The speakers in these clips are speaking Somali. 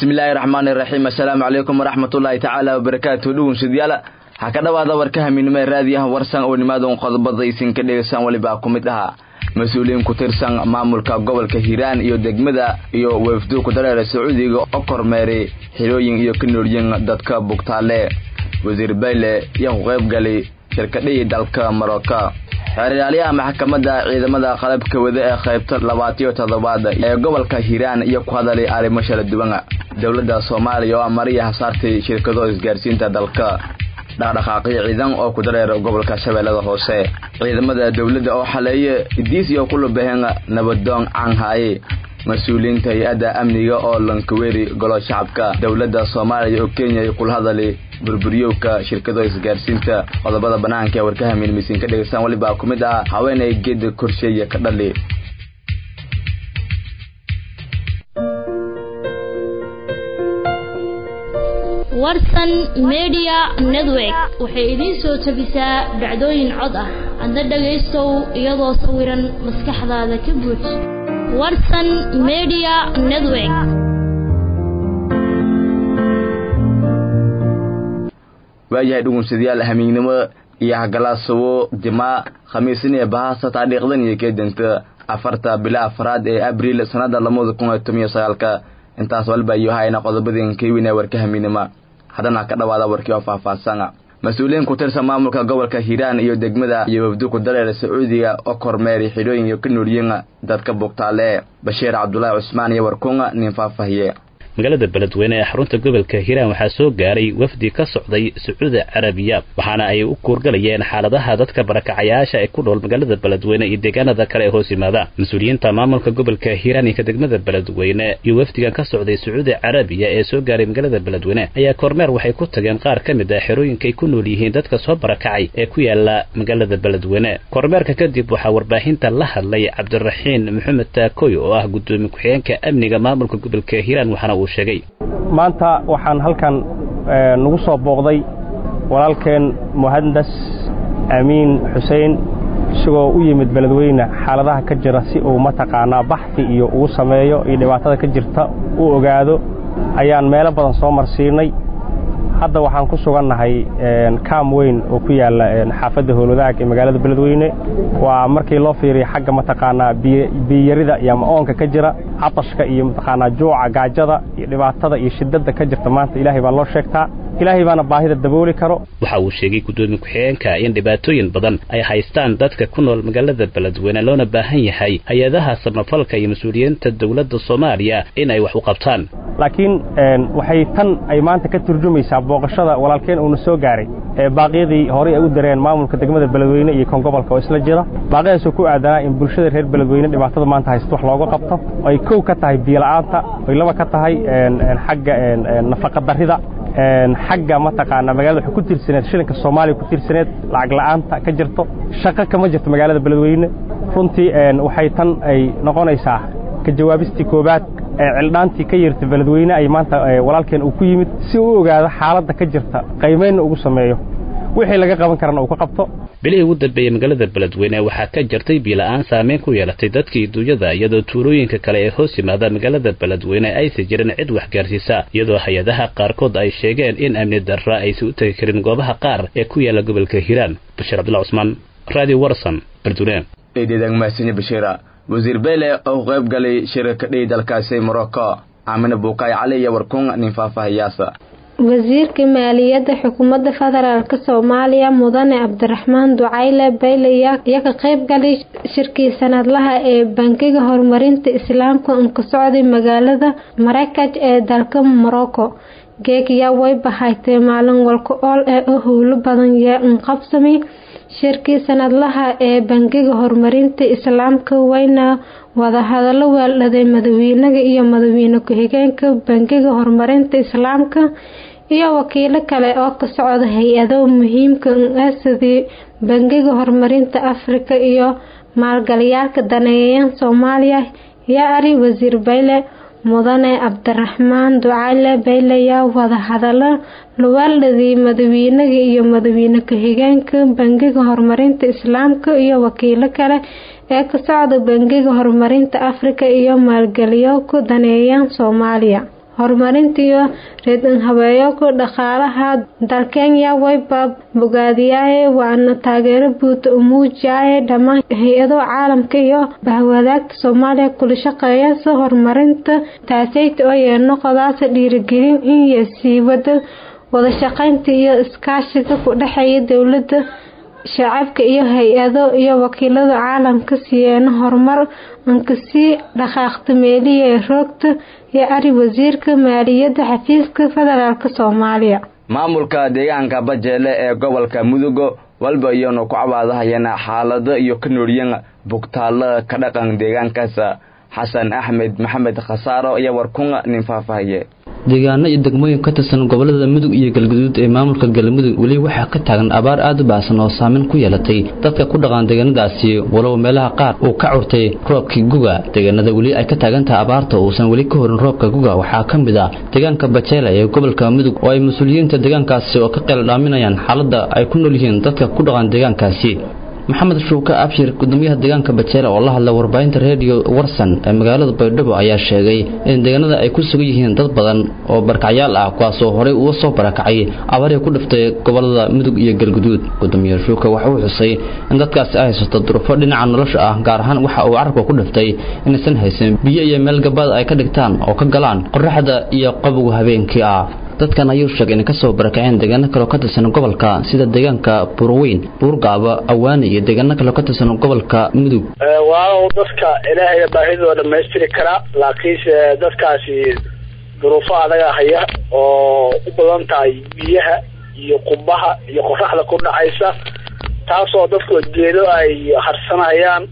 bismillaahi raxmaani raxiim assalaamu calaykum waraxmatullaahi tacaala wabarakaatu dhugunsidyaala ha ka dhowaada warka haminimo ee raadiyaha warsan oo nimaadon qodobada isinka dhegeysaan welibaa ku mid ahaa mas-uuliyiin ku tirsan maamulka gobolka hiiraan iyo degmada iyo weefdu ku dareera sacuudiga oo kormeeray xilooyin iyo ka noolyin dadka bugtaale wasiir bayle yaa ku qayb galay shirkadhihii dalka marocco xeeryaalayaha maxkamadda ciidamada qalabka wada ee qaybta labaatiyo toddobaad ee gobolka hiiraan iyo ku hadalay arrimo kala duwan dowladda soomaaliya oo amariya hasaartay shirkado isgaarsiinta dalka dhaqdhaqaaqyo ciidan oo ku dareera gobolka shabeellada hoose ciidamada dowladda oo xaleeye idiis iyo kulubaheen nabadoon caanhaaye mas-uuliyiinta hay-adda amniga oo lankaweeri golo shacabka dowladda soomaaliya oo kenya ay kula hadalay burburyowka shirkado isgaarsiinta qodobada banaanka ee warkaha miilmisiin ka dhegeystaan welibaa ku mid ah haweenay geeda korsheeye ka dhali warsan media network waxay idiin soo tabisaa dhacdooyin cod ah adna dhagaystow iyadoo sawiran maskaxdaada ka buuj warsan media network waayahay dhugunsadayaal hamiignimo iyo hagalaasabo jimaa khamiisin ee bahasa taariikhdan iyo keedanta afarta bila afraad ee abriil sanada lamada kun iyo toban iyo sagaalka intaas walba iyo hayna qodobadeen keywina warka hamiinima haddana ka dhawaada warkii oo faahfaahsana mas-uuliyiin ku tirsan maamulka gobolka hiiraan iyo degmada iyo wafdu ku dareera sacuudiga oo kormeeray xidhooyin iyo ka noolyiin dadka bugtaale bashiir cabdulaahi cusmaan iyo warkunga nin faahfaahiye magaalada beledweyne ee xarunta gobolka hiiraan waxaa soo gaaray wafdi ka socday sacuudi carabiya waxaana ay u kuurgalayeen xaaladaha dadka barakacayaasha ee ku dhool magaalada beledweyne iyo deegaanada kale ee hoos yimaada mas-uuliyiinta maamulka gobolka hiiraan iyo ka degmada beledweyne iyo wafdigan ka socday sacuudi carabiya ee soo gaaray magaalada beledweyne ayaa kormeer waxay ku tageen qaar ka mid ah xerooyinkay ku nool yihiin dadka soo barakacay ee ku yaala magaalada beledweyne kormeerka kadib waxaa warbaahinta la hadlay cabdiraxiin maxamed taakoy oo ah gudoomiye ku-xigeenka amniga maamulka gobolka hiiraan waxaana uu maanta waxaan halkan nagu soo booqday walaalkeen muhandas amiin xuseen isagoo u yimid beledweyne xaaladaha ka jira si uu mataqaanaa baxfi iyo ugu sameeyo iyo dhibaatada ka jirta u ogaado ayaan meelo badan soo marsiinay hadda waxaan ku sugannahay kaam weyn oo ku yaalla xaafadda howlwadaag ee magaalada beledweyne waa markii loo fiiriya xagga mataqaanaa biyarida iyo ama-oonka ka jira catashka iyo mataqaanaa juuca gaajada iyo dhibaatada iyo shiddadda ka jirta maanta ilaahay baa loo sheegtaa ilaahay baana baahida dabooli karo waxa uu sheegay guddoomiye ku-xigeenka in dhibaatooyin badan ay haystaan dadka ku nool magaalada beledweyne loona baahan yahay hay-adaha samafalka iyo mas-uuliyiinta dowladda soomaaliya in ay wax u qabtaan laakiin waxay tan ay maanta ka turjumaysaa booqashada walaalkeen uuna soo gaaray ee baaqyadii horey ay u dareen maamulka degmada beledweyne iyo kan gobolka oo isla jira baaqyadaasoo ku aadanaa in bulshada reer beledweyne dhibaatada maanta haysta wax looga qabto ay kow ka tahay biyola'aanta ay laba ka tahay xagga nafaqadarrida xagga mataqaanaa magaalada waxay ku tirsaneed shilinka soomaaliya ku tirsaneed lacag la'aanta ka jirto shaqo kama jirto magaalada beledweyne runtii waxay tan ay noqonaysaa ka jawaabistii koobaad ee cildhaantii ka yirta beledweyne ay maanta walaalkeen uu ku yimid si uu ogaado xaaladda ka jirta qaymaynna ugu sameeyo wixii laga qaban karana uu ka qabto bilihii ugu dambeeyey magaalada beledweyne waxaa ka jirtay biila-aan saameyn ku yeelatay dadkii duunyada iyadoo tuulooyinka kale ee hoos yimaada magaalada beledweyne aysan jirin cid waxgaarsiisa iyadoo hay-adaha qaarkood ay sheegeen in amni darra aysan u tegi karin goobaha qaar ee ku yaala gobolka hiiraan bashiir cabdulla cusmaan radio warson beledweyne eededagmaasini bashiira wasiir beyle oo qayb galay shirkadhii dalkaasi morocco aamine buukaay cali iyo warkun nin faahfaahiyaasa wasiirka maaliyadda xukuumadda federaalk soomaaliya mudane cabdiraxmaan ducayle bayle ayaa ka qayb galay shirkii sanadlaha ee bankiga horumarinta islaamka un ka socday magaalada marakaj ee dalka morocco geegyaa way bahaytay maalin walka ool ee u howlo badan yee un qabsamay shirkii sanadlaha ee bankiga horumarinta islaamka wayna wadahadalo weeldhaday madaxweynaha iyo madaxweyne ku-xigeenka bankiga horumarinta islaamka iyo wakiilo kale oo ka socda hay-ado muhiimka ah sidii bankiga horumarinta afrika iyo maalgalyaalka daneeyayan soomaaliya yaa ari wasiir bayle mudane cabdiraxmaan ducaale bayle yaa wadahadalo luwaaladii madaxweynaha iyo madaxweyne ku-xigeenka bankiga horumarinta islaamka iyo wakiilo kale ee ka socda bankiga horumarinta afrika iyo maalgelyo ku daneeyaan soomaaliya horumarinta iyo reedan habeeyooka dhaqaalaha dalkenya wayba bogaadiyaaye waana taageero buuda u muujiyaaye dhammaan hay-ado caalamka iyo bahwadaagta soomaaliya kula shaqeeya si horumarinta taaseyta oo yeenoqodaasa dhiirigelin in sii wada wada shaqeynta iyo iskaashiga ku dhexeeya dowlada shacabka iyo hay-ado iyo wakiilada caalamka siyeena horumar ankasii dhaqaaqta meelihi ee roogta iyo ari wasiirka maaliyadda xafiiska federaalk soomaaliya maamulka deegaanka bajeele ee gobolka mudugo walba iyonu ku cabaadahayana xaalado iyo ka nooryan bugtaalada ka dhaqan deegaankaas xasan axmed maxamed khasaaro iyo warkunga nin faahfaahiye deegaano iyo degmooyin ka tirsan gobolada mudug iyo galguduud ee maamulka galmudug weli waxaa ka taagan abaar aad u baahsan oo saameyn ku yeelatay dadka ku dhaqan deegaanadaasi walow meelaha qaar uu ka curtay roobkii guga deegaanada weli ay ka taagan tahay abaarta uusan weli ka horin roobka guga waxaa ka mid ah deegaanka bajeela ee gobolka mudug oo ay mas-uuliyiinta deegaankaasi oo ka qeyl dhaaminayaan xaaladda ay ku nool yihiin dadka ku dhaqan deegaankaasi maxamed shuuke abshir gudoomiyaha deegaanka bajeele oo la hadla warbaahinta redio warsan ee magaalada baydhabo ayaa sheegay in deegaanada ay ku sugan yihiin dad badan oo barakacyaal ah kuwaasoo horey uga soo barakacay abarii ku dhiftay gobolada mudug iyo galguduud gudoomiye shuuke waxa uu xusay in dadkaasi ay haysato duruufo dhinaca nolosha ah gaar ahaan waxa uu carabka ku dhiftay inaysan haysan biyo iyo meel gabaad ay ka dhigtaan oo ka galaan qoraxda iyo qabowga habeenkii ah dadkan ayuu sheegay inay kasoo barakaceen deegaano kaleo ka tirsan gobolka sida deegaanka buurweyn buurgaaba awaani iyo deegaano kaleo ka tirsan gobolka mudug waalow dadka ilaahaya baahidooda dhamaystiri karaa laakiinse dadkaasi duruufo adaga haya oo u badan tahay biyaha iyo qubaha iyo qoraxda ku dhacaysa taasoo dadku geedo ay harsanayaan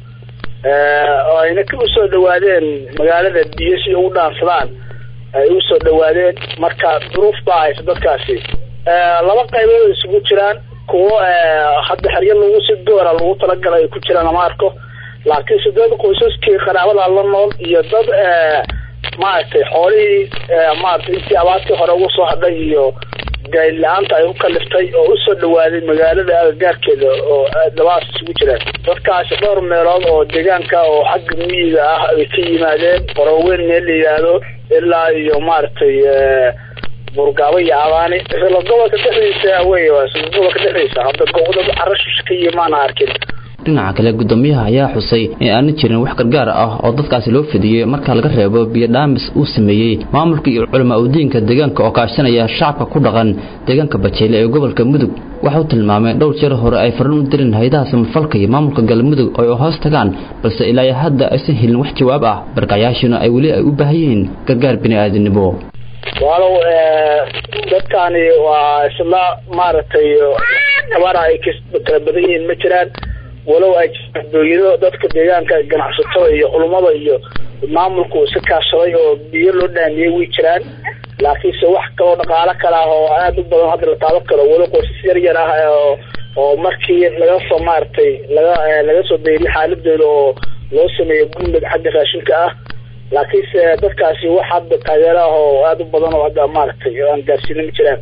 oo ayna usoo dhawaadeen magaalada biyo si ugu dhaansadaan ay usoo dhawaadeen marka duruuf baa haysa dadkaasi laba qaybood isugu jiraan kuwo hadda xeryo lagu si doora lagu talagalay ay ku jiraan lama arko laakiin se dad qoysaskii qaraabada la nool iyo dad maaragtay xoolihii maaragtay intii abaartii hore ugu soo hadhay iyo gaayl la-aanta ay ku kaliftay oo usoo dhawaaday magaalada agagaarkeeda oo labaas isugu jiraan dadkaasi dhowr meelood oo deegaanka oo xagga miyiga ah ay ka yimaadeen qoroweyn meel la yidhaahdo ilaa iyo maaragtay burgaabo iyo abaani isla gobolka dhexdiisa wey isla gobolka dhexdiisa hadda gobolda carashush ka yimaana arkin dhinaca kale gudoomiyaha ayaa xusay in aanan jirin wax gargaar ah oo dadkaasi loo fidiyey marka laga reebo biyo dhaamis uu sameeyey maamulka iyo culamaa udiinka deegaanka oo kaashanaya shacabka ku dhaqan deegaanka bajeele ee gobolka mudug waxau tilmaamay dhowr jeer hore ay farin u dirin hay-adaha samafalka iyo maamulka galmudug oo ay hoos tagaan balse ilaa hadda aysan helin wax jawaab ah barkacayaashuna ay weli ay u baahan yihiin gargaar bini-aadinimo walow dadkani waa isla maaragtay tabara ay kala badan yihiin ma jiraan walow ay dooyado dadka deegaanka ganacsatada iyo culummada iyo maamulku iska kaashaday oo biyo loo dhaamiyey way jiraan laakiinse wax kaloo dhaqaalo kale ah oo aada u badan hadda la taaban karo walo qoysas yar yar ah oo oo markii laga soo maaragtay laga laga soo dayriy xaaladooda oo loo sameeyo gurmud xagga raashinka ah laakiinse dadkaasi wax hadda taageero ah oo aada u badan oo hadda maaragtay aan gaarsiina ma jiraan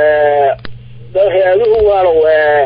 hay-aduhu waalow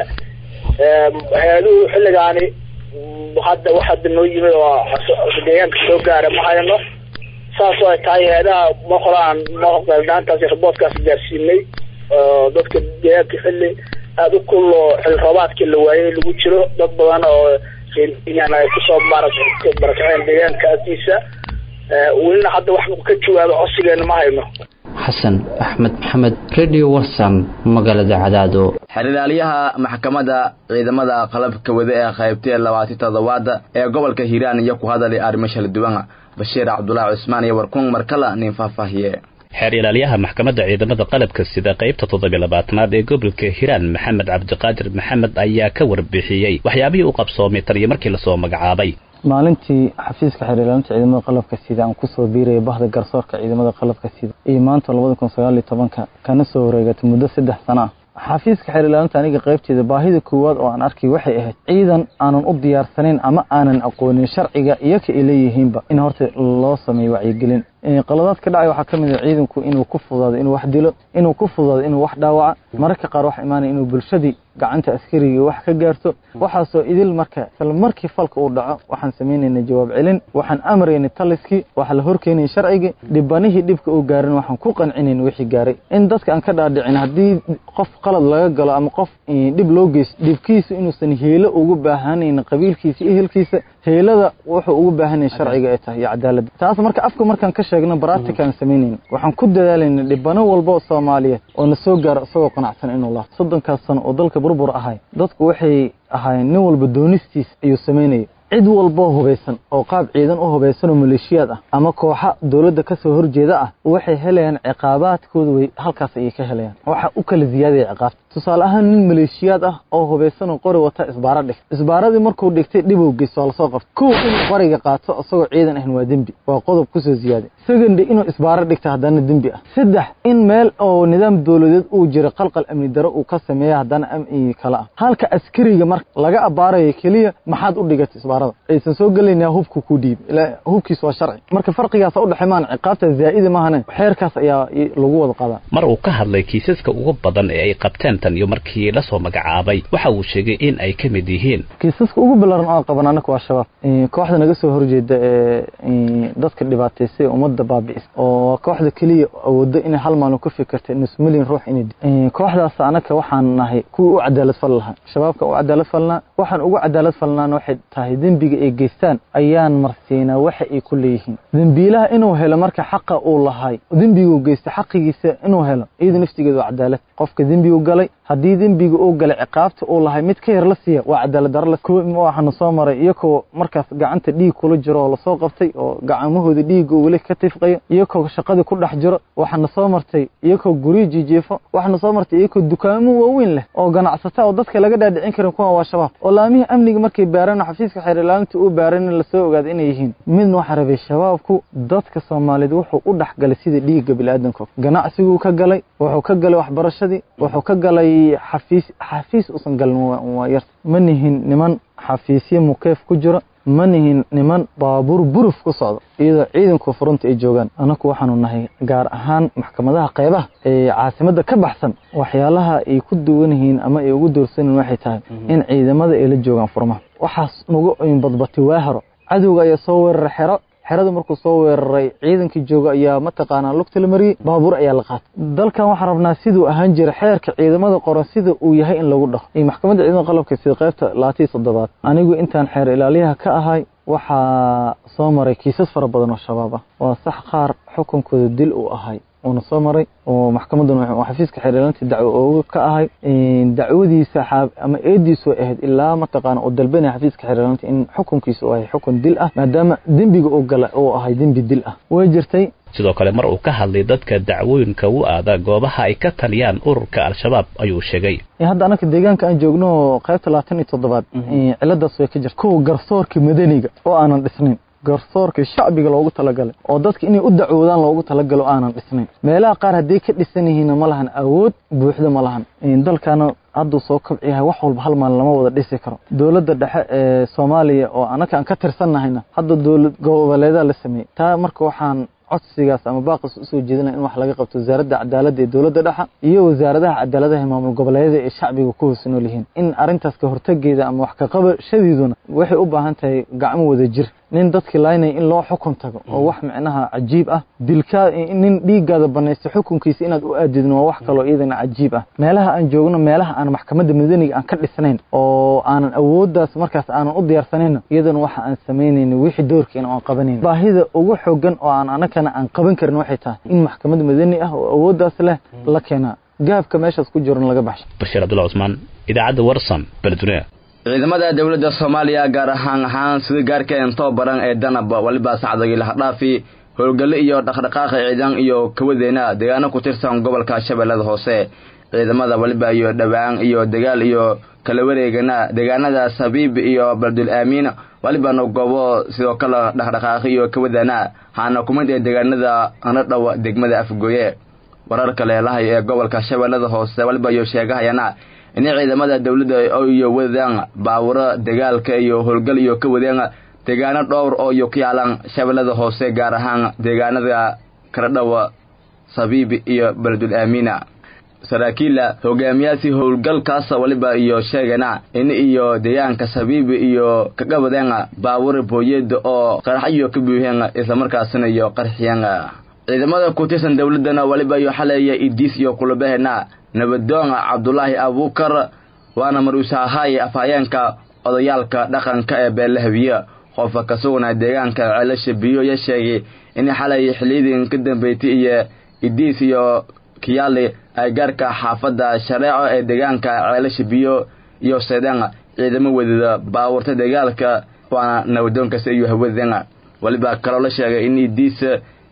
hay-aduhu xilligaani hadda wax hadda noo yimid oo deegaanka soo gaara ma hayno saas oo ay tahay hay-adaha ma horaan maqeeldaantaasi raboodkaas gaarsiinay dadka deegaanka xilli aada u kul oo xilli roobaadkii la waayay lagu jiro dad badan oo reeryan ay kusoo barakaceen deegaanka agtiisa welina hadda wax ka jawaabo codsigeena ma hayno xasan axmed maxamed radio warsan magaalada cadaado xerilaalyaha maxkamadda ciidamada qalabka wada ee qaybtee labaatan toddobaada ee gobolka hiiraan iyo ku hadalay arrimo shala duwan bashiir cabdulaahi cusmaan iyo warkun markala nin faahfaahiye xeer ilaalyaha maxkamadda ciidamada qalabka sida qaybta toddobiy labaatanaad ee gobolka hiiraan maxamed cabdiqaadir maxamed ayaa ka warbixiyey waxyaabihii u qabsoomay taniyo markii lasoo magacaabay maalintii xafiiska xeer ilaalinta ciidamada qalabka sida aan kusoo biiraya bahda garsoorka ciidamada qalabka sida iyo maanta labada kun sagaal iyo tobanka kana soo wareegatay muddo saddex sana ah xafiiska xeer ilaalinta aniga qaybteeda baahida koowaad oo aan arkay waxay ahayd ciidan aanan u diyaarsanayn ama aanan aqoonin sharciga iyo ka ay leeyihiinba in horta loo sameeyo wacyigelin qaladaad ka dhacay waxaa ka mid ah ciidanku inuu ku fudaado inuu wax dilo inuu ku fudaado inuu wax dhaawaca mararka qaar waxa imaanaya inuu bulshadii gacanta askariga wax ka gaarto waxaasoo idil marka isla markii falka uu dhaco waxaan samaynayna jawaab celin waxaan amraynay taliskii waxaa la horkeynaya sharcigii dhibanihii dhibka uu gaarin waxaan ku qancinayn wixii gaaray in dadka aan ka dhaadhicin haddii qof qalad laga galo ama qof dhib loo geysto dhibkiisa inuusan heelo ugu baahanayn qabiilkiisa ehelkiisa heelada wuxuu ugu baahanaya sharciga ay tahay iyo cadaaladda taas marka afka markaan ka sheegno baratikaan samaynayna waxaan ku dadaalayna dhibano walba oo soomaaliyeed oo na soo gaaro isagoo qanacsan inuu laabto soddonkaas sano oo dalka burbur ahay dadku waxay ahaayeen nin walba doonistiis ayuu samaynayay cid walboo hubaysan oo qaab ciidan u hubaysan oo maleeshiyaad ah ama kooxa dowladda ka soo horjeeda ah waxay helayaan ciqaabaadkooda way halkaas ayay ka helayaan waxa u kala ziyaadaya ciqaabta tusaale ahaan nin maleeshiyaad ah oo hubaysan oo qori wata isbaaro dhig isbaaradii markuu dhigtay dhibow geysto waa lasoo qabta kow inuu qoriga qaato isagoo ciidan ahan waa dembi waa qodob kusoo ziyaaday second inuu isbaaro dhigta haddana dembi ah saddex in meel oo nidaam dowladeed uu jiro qalqal amni daro uu ka sameeya haddana amni kale ah halka askariga marka laga abaarayo keliya maxaad u dhigatay isbaarada aysan soo gelaynaa hubku ku dhiib ilaa hubkiis waa sharci marka farqigaas u dhexay maan ciqaabta zaa'ida maahane xeerkaas ayaa lagu wada qadaa mar uu ka hadlay kiisaska ugu badan ee ay qabteen tan iyo markii la soo magacaabay waxa uu sheegay in ay ka mid yihiin kiisaska ugu ballaaran oo qaban anaka waa shabaab kooxda naga soo horjeeda ee dadka dhibaataysay ummadda baabi'is oo kooxda keliya awoodo inay hal maalin ku fikirtay nus milyan ruux inay kooxdaas anaka waxaan nahay kuwii u cadaalad fal lahaa shabaabka u cadaalad falnaa waxaan ugu cadaalad falnaana waxay tahay dembiga ay geystaan ayaan marsiinaa waxa ay ku leeyihiin dembiilaha inuu helo marka xaqa uu lahay dembiguu geysta xaqigiisa inuu helo iyada naftigeeda waa cadaalad qofka dembigu galay haddii dembiga uu galay ciqaabta uu lahay mid ka yar la siiya waa cadaalad daro waxaana soo maray iyakoo markaas gacanta dhiig kula jiro oo lasoo qabtay oo gacmahooda dhiigga weli ka tifqayo iyakoo shaqadii ku dhex jiro waxaana soo martay iyakoo guryo jijiifo waxaana soo martay iyakoo dukaamo waaweyn leh oo ganacsata oo dadka laga dhaadhicin karin kuwa waa shabaab oo laamihii amniga markay baareen xafiiska xeer ilaalinta uu baaran in lasoo ogaado inay yihiin midna waxaa rabay shabaabku dadka soomaaliyeed wuxuu u dhex galay sida dhiigga biniaadanka ganacsiguu ka galay wuxuu ka galay waxbarashadii wuxuu ka galay xafiis xafiis uusan galin waa yar ma nihin niman xafiisyo mukeef ku jiro ma nihin niman baabuur buruf ku socdo iyadoo ciidanku furunta ay joogaan anaku waxaanu nahay gaar ahaan maxkamadaha qaybaha ee caasimadda ka baxsan waxyaalaha ay ku duwan yihiin ama ay ugu doorsanin waxay tahay in ciidamada ay la joogaan furmaha waxaas nagu badbatay waa hero cadowga ayaa soo weeraray xero xerada markuu soo weeraray ciidankii jooga ayaa mataqaanaa lugta la mariyey baabuur ayaa la qaatay dalkan waxaan rabnaa siduu ahaan jira xeerka ciidamada qoran sida uu yahay in lagu dhaho iyo maxkamadda ciidamada qalabka sida qaybta labaatan iyo toddobaad anigu intaan xeer ilaaliyaha ka ahay waxaa soo maray kiisas fara badan oo shabaab ah waa sax qaar xukunkooda dil uu ahay uuna soo maray oo maxkamadan xafiiska xeer ilaalinta dacwo ooga ka ahay dacwadiisa ama eediisu ahayd ilaa mataqaana uu dalbanaya xafiiska xeer ilaalinta in xukunkiisa uu ahay xukun dil ah maadaama dembiga uu gala uu ahay dembi dil ah way jirtay sidoo kale mar uu ka hadlay dadka dacwooyinka u aada goobaha ay ka taliyaan ururka al-shabaab ayuu sheegay hadda anaka deegaanka aan joogno qaybta labaatan iyo toddobaad ciladaas way ka jirta kuwa garsoorka madaniga oo aanan dhisnayn garsoorka shacbiga loogu talagalay oo dadka inay u dacwoodaan loogu talagalo aanan dhisnayn meelaha qaar hadday ka dhisan yihiinna ma lahan awood buuxda ma lahan dalkaana hadduu soo kabciyahay wax walba hal maalin lama wada dhisi karo dowladda dhexe ee soomaaliya oo anaka aan ka tirsannahayna hadda dowlad goboleedaa la sameeyey taa marka waxaan codsigaas ama baaqis usoo jeedinaya in wax laga qabto wasaaradda cadaaladda ee dowladda dhexa iyo wasaaradaha cadaaladaha ee maamul goboleedyada ee shacbiga ku hoos nool yihiin in arrintaas ka hortageeda ama wax ka qabashadiiduna waxay u baahan tahay gacmo wada jir nin dadkii laynaya in loo xukun tago oo wax micnaha cajiib ah dilkaa nin dhiiggaada banaysta xukunkiisa inaad u aadidin waa wax kaloo iyadana cajiib ah meelaha aan joogno meelaha aan maxkamadda madaniga aan ka dhisnayn oo aanan awooddaas markaas aanan u diyaarsanayno iyadana waxa aan samaynayna wixii doorkeena aan qabanayna baahida ugu xooggan oo aan anakana aan qaban karin waxay tahay in maxkamad madani ah oo awooddaas leh la keenaa gaabka meeshaas ku jirona laga baxsho bashiir abdulla cusmaan idaacadda warsan beledweyne ciidamada dowladda soomaaliya gaar ahaan ahaan sida gaarkeen tababaran ee danab waliba sacdagii lahadhaafi howlgalle iyo dhaqdhaqaaqa ciidan iyo kawadeena deegaano ku tirsan gobolka shabeellada hoose ciidamada waliba iyo dhowaan iyo dagaal iyo kala wareegana deegaanadaas habiib iyo baldul aamiin walibana goobo sidoo kale dhaqdhaqaaqi iyo kawadana haana kumid ee deegaanada anadhow degmada afgooye wararka leelahay ee gobolka shabeellada hoose waliba iyo sheegahayana in ciidamada dowladda iyo wadaan baawuro dagaalka iyo howlgal iyo ka wadeen deegaano dhowr oo iyo ku yaalan shabeellada hoose gaar ahaan deegaanada karadhawa sabiibi iyo beledul aamiina saraakiila hogaamiyaasi howlgalkaas waliba iyo sheegana in iyo deegaanka sabiibi iyo kagabadeen baawur booyeed oo qaraxyo ka buuheen islamarkaasina iyo qarxiyeen ciidamada ku tirsan dowladana waliba iyo xaleeya idiis iyo kulabahena nabadoon cabdulaahi abuukar waana maruusahahay afhayeenka odayaalka dhaqanka ee beelahabiye qofka ka sugnaa deegaanka ceelasha biyo ya sheegay in xalay xiliyadii ka dambeeytay iyo idiis iyo kiyaali ay gaarka xaafadda shareeco ee deegaanka ceelasha biyo iyo seedeen ciidamo wadida baawurta dagaalka waana nabadoonkaasi iyo hawadeen waliba kaloo la sheegay in idiis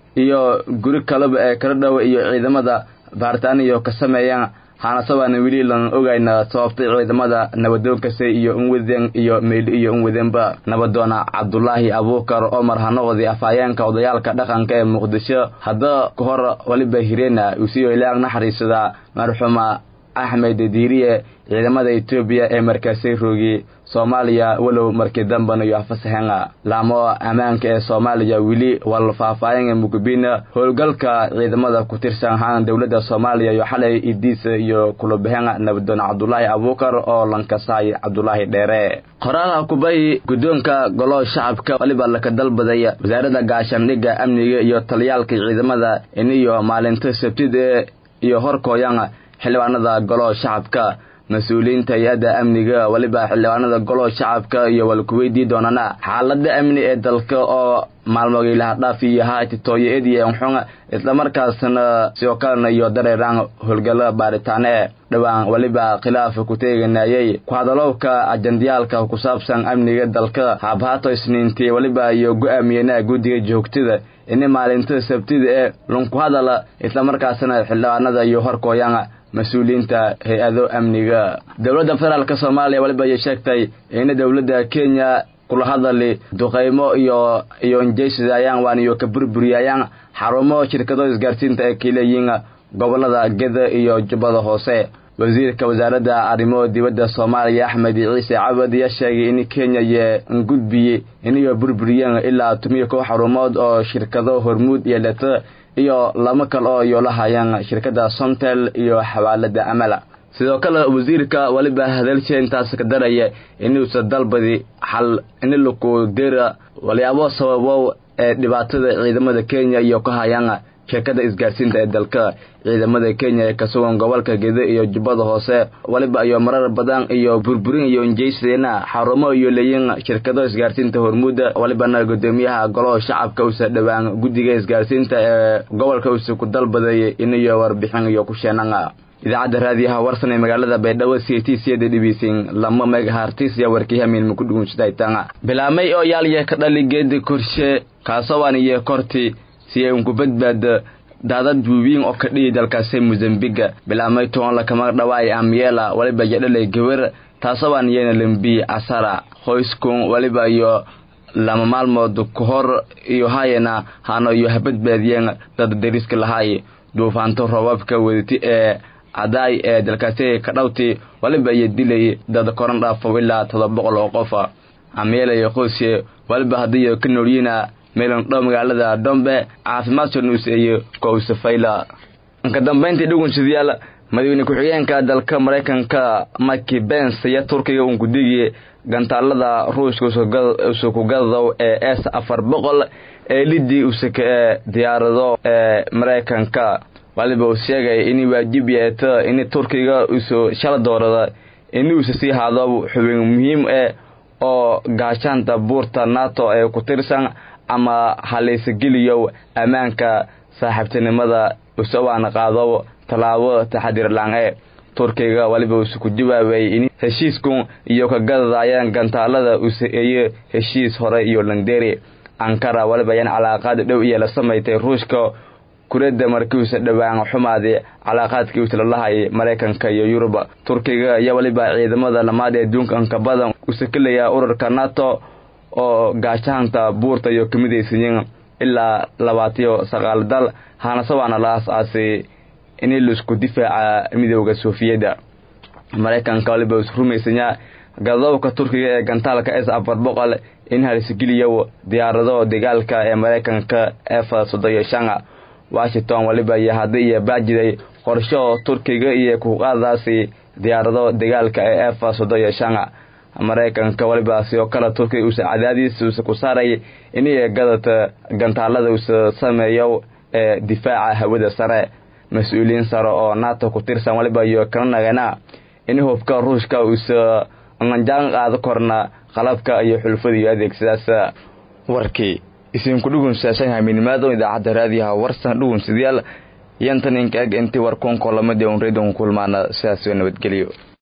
iyo guri kaleba ee kala dhowa iyo ciidamada baaritaan iyo ka sameeyeen haanasabaana weli lan ogayna sababtay ciidamada nabadoonkasi iyo unwadeen iyo meyl iyo unwadeenba nabadoona cabdulaahi abuukar omar hanoqdi afhayeenka odayaalka dhaqanka ee muqdisho hadda ka hor waliba hireena usiyo ilaag naxariisada marxuuma axmed diiriye ciidamada etoobiya ee markaasay roogay soomaaliya walow markii dambana iyo afasaxeen laamo ammaanka ee soomaaliya weli wal faahfaahin mugubina howlgalka ciidamada ku tirsan haan dowladda soomaaliya iyo xalay idiis iyo kulabaheen nabadoon cabdulaahi abuukar oo lankasaay cabdulaahi dheere qoraalaha kubahi guddoonka golo shacabka waliba laka dalbaday wasaaradda gaashaandhigga amniga iyo taliyaalka ciidamada iniyo maalinta sabtida iyo horkooyan xildhibaanada golo shacabka mas-uuliyiinta hay-adda amniga weliba xildhibaanada golo shacabka iyo walkuweydii doonana xaalada amni ee dalka oo maalmogiilaha dhaaf iyo haatitooyo ediye unxun islamarkaasna sidoo kalena iyo dareeraan howlgalo baaritaane dhowaan weliba khilaaf ku teeganayay ku-hadalowka ajandiyaalka ku saabsan amniga dalka haabhaato isniintii weliba iyo go-aamiyena guddiga joogtada ini maalinta sabtida ee lunku hadala islamarkaasna xildhibaanada iyo horkooyan mas-uuliyiinta hay-ado amniga dowladda federaalk soomaaliya waliba ayay sheegtay in dowladda kenya kula hadali duqaymo iyo iyo injeysadayaan waan iyo ka burburiyayaan xarumo shirkado isgaarsiinta ee kaleeyiin gobolada geda iyo jubbada hoose wasiirka wasaaradda arrimo dibadda soomaaliya axmed ciise cabad ayaa sheegay in kenya iyo ngudbiyey inayo burburiyeen ilaa tumiyo kow xarumood oo shirkado hormuud iyo leto iyo lama kale oo iyo lahayeen shirkadda somtel iyo xawaalada amala sidoo kale wasiirka waliba hadalsha intaas ka daraya inuusa dalbadi xal inilaku dera walyaabo sababow ee dhibaatada ciidamada kenya iyo ka hayaan shirkada isgaarsiinta ee dalka ciidamada kenya ee ka sugan gobolka gede iyo jubbada hoose waliba iyo marar badan iyo burburin iyo injeysadena xarumo iyo leeyin shirkado isgaarsiinta hormuuda walibana gudoomiyaha golaha shacabka usa dhowaan guddiga isgaarsiinta ee gobolka usa ku dalbaday iniyo warbixin iyo ku sheenan idaacadda raadiyaha warsan ee magaalada baydhabo c t cda dhibiisin lama megahartis ya warkiihamin maku dhugunsadaytanga bilaamay oo yaalya ka dhali geedi korshe kaasowaan iyo korti si ay unku badbaado daadad buubiin oo ka dhihi dalkaasi mosambiga bilaamay toon lakama dhawaay amyeela waliba yadhalay gabar taasowaan iyana lambi asara qoyskun waliba iyo lama maalmood ka hor iyo hayana hano iyo habadbaadiyeen dad dariska lahaay duufaanto roobabka wadati ee cadaay ee dalkaasi ka dhawti waliba iyo dilay dad koran dhaafo ilaa todoba boqol oo qofa amyeela iyo qoysye waliba haddiiyo ka noolyiina meelan dhow magaalada dhombe caafimaadka nuuseeye kowsafayla ka dambayntii dhugunshadayaal madaxweyne ku-xigeenka dalka maraykanka mike bens iyo turkiga uun gudigii gantaalada ruushka usukugadow ee s afar boqol ee lidii usaka ee diyaarado ee maraykanka waliba uu sheegay inay waajib yeeto in turkiga usu shala doorada inuusa sii haado xubin muhiim eh oo gaashaanta buurta nato ee ku tirsan ama halaysageliyow ammaanka saaxiibtinimada usawaan qaado tallaabo taxadir lang-e turkiga waliba usu ku jawaabay in heshiiskun iyo ka gadadaayeen gantaalada usaeeye heshiis hore iyo langderi ankara waliba ayaan calaaqaad dhow iyo la samaystay ruushka kuradda markiiusa dhowaan xumaaday calaaqaadkii uslalahay maraykanka iyo yurub turkiga ayaa waliba ciidamada lamaad ee adduunka anka badan usakelaya ururka nato oo gaashaanta buurta iyo kamidaysayin ilaa labaatiyo sagaal dal haanasawaana la aas-aasay in laisku difaaca midooda soofiyadda maraykanka waliba is rumaysanyaa gadowka turkiga ee gantaalka s afar boqol in halisgeliyo diyaarado dagaalka ee maraykanka f soddoyo shanga washington waliba iyo haddii iyo baajiday qorsho turkiga iyo kuqaadaasi diyaarado dagaalka ee f soddoyo shanga maraykanka waliba sidoo kale turkiga uusa cadaadiis uusa ku saaray in gadata gantaalada uusa sameeyo ee difaaca hawada sare mas-uuliyiin sare oo nato ku tirsan waliba iyo kala nagana in hubka ruushka uusa anjaan qaado korna qalabka iyo xulfada iyo adeegsadaas warkii isinku dhugunsaashan hamiinimaado idaacadda raadiyaha warsan dhugunsidayaal yantan inka eg intii warkuun kolamadii un redon kulmaana sidaas nabadgelyo